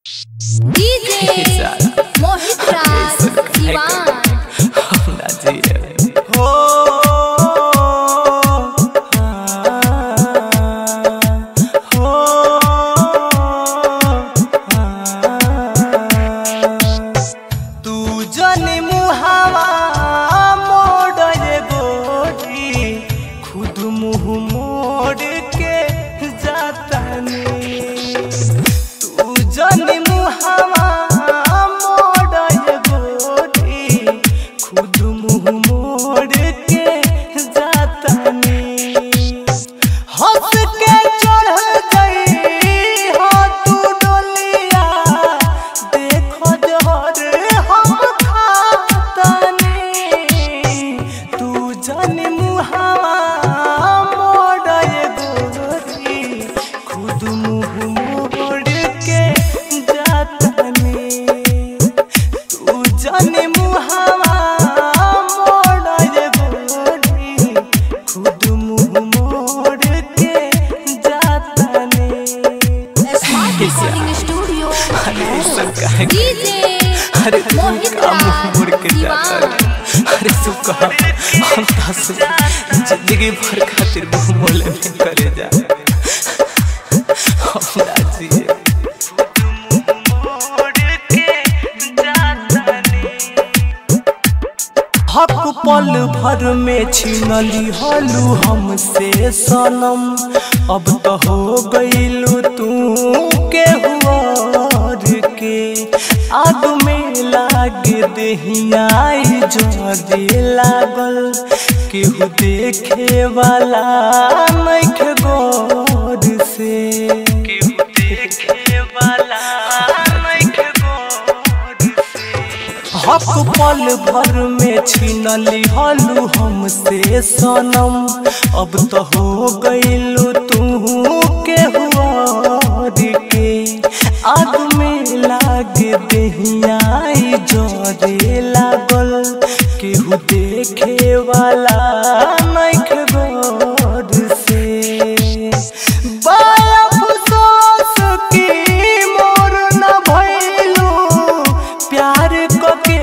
DJ मोहित राज दीवान हमरा जिए हो हो तू जन मुहावा मोड़ गोरी खुद मुँह मोड़ के जातनी तू जन मुहावा मोड़ गोरी खुद मुँह मोड़ के जातनी हंस के चढ़ गई हो तू डोलिया देखो जोहर हम खातनी तू जन मुहावा मोड़ गोरी खुद मुँह मोड़ के जातनी तू जाने मुहावा मोड़ गोरी खुद मुँह मोड़ के जातनी स्मार्ट रिकॉर्डिंग स्टूडियो अरे सब काहे डीजे अरे तू मोहित का मुंह राज मुड़ के जाता दीवान रे अरे तू कहा हम दस जिंदगी भर खातिर मुंह मोले में करे जा हमरा जिए हक पल भर में छीनली हलू हमसे सनम अब तो हो गईलू तू के हुआर के आग में लागे देहियाई जोरे लागल केहू देखे वाला नइखे गौर से केहू देखे वाला नइखे गौर से हक पल भर में छीनली हलू हमसे सनम अब तो हो गईलू तू के हुआर के आग में लागे देहियाई जोरे लागल केहू देखे वाला नइखे गौर से बड़ा अफसोस की मोर न भइलू प्यार कके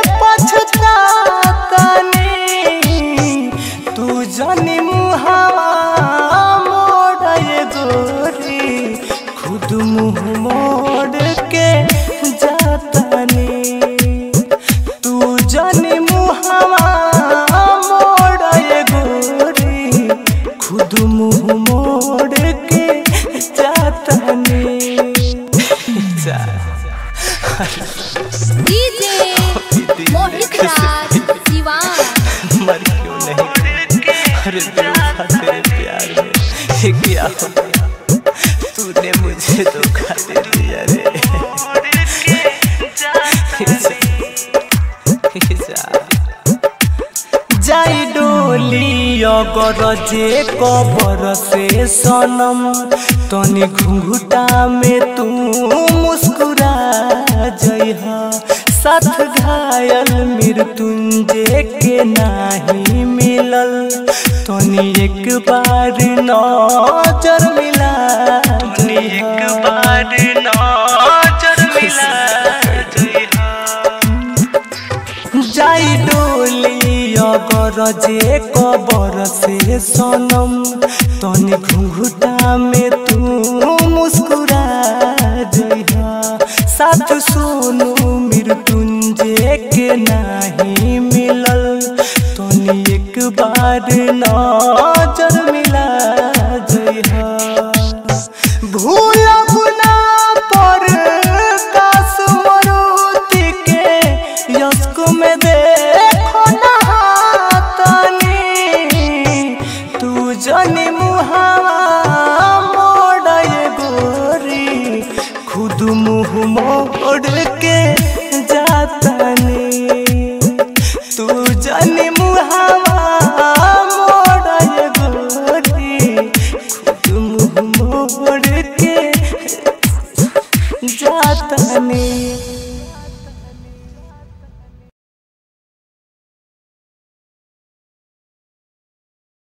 पछतातनी तू जानी मुहावा मोड़ गोरी खुद मुँह मोड़ के जातनी तू जानी मुहावा मोड़ गोरी खुद मुँह मोड़ के जातनी जा डीजे मोहित राज दीवान मर क्यों नहीं अरे धोखा तेरे प्यार में ये क्या हो गया तूने मुझे धोखा दे दिया रे जा जाई डोली अगर जे कबर से सनम तनी घुंघुटा में तू मुस्कुरा जइह साथ घायल मृत्युंजय के नाही मिलल तनी एक बार नजर मिला तनी एक बार नजर मिला जाई डोली अगर जे कबर से सनम तनी घुंघुटा में तू मुस्कुरा जइहा साथ सोनू मृत्युंजय के नाही मिलल तनी एक बार नजर